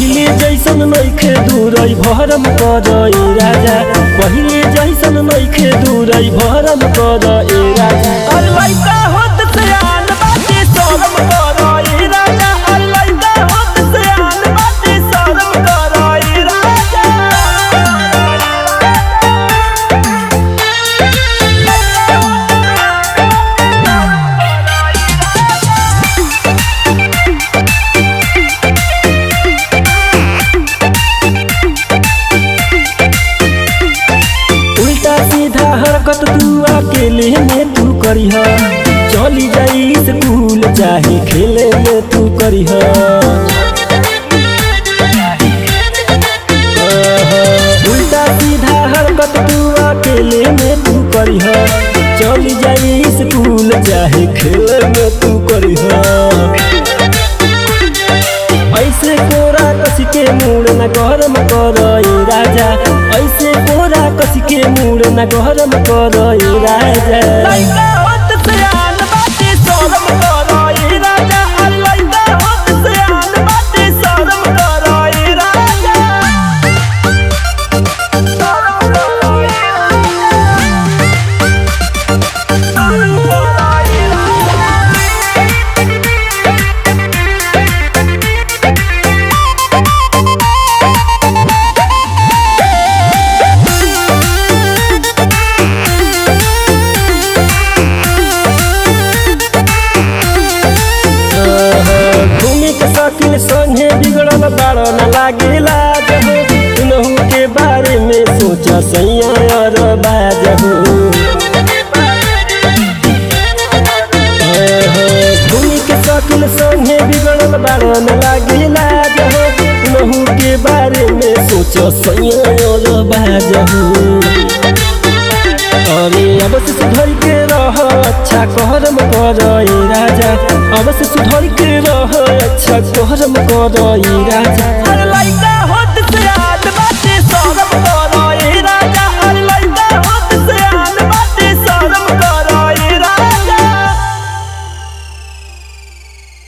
पहिले जैसन नइखे दूरै भरम कर ए राजा पहिले जैसन नइखे दूरै भरम कर ए राजा अल्लाह होत सयान बाटे शरम कर ए राजा अल्लाह होत सयान बाटे शरम कर ए राजा उल्टा सीधा हरकत तू अकेले में तू करीह चली जाई स्कूल चाहे खेले में तू करीह उल्टा सीधा हरकत तू अकेले में तू करीह चली जाई स्कूल चाहे खेले में तू करीह ऐसे कोरा कसी के मूड न गरम कर ए राजा ऐसे कोरा कसी के मूड न गरम कर ए राजा घूमे के शौकीन संगे बिगड़ल बाड़ न लागेला जहो तुनहु के बारे में सोच सैया और बाजहो घूमे के शौकीन संगे बिगड़ल बाड़ न लागेला जहो तुनहु के बारे में सोच सैया और बाजहो अरे अब से सुधर के रह अच्छा कहरम कर ए राजा अब से सुधर के रह अच्छा कहरम कर ए राजा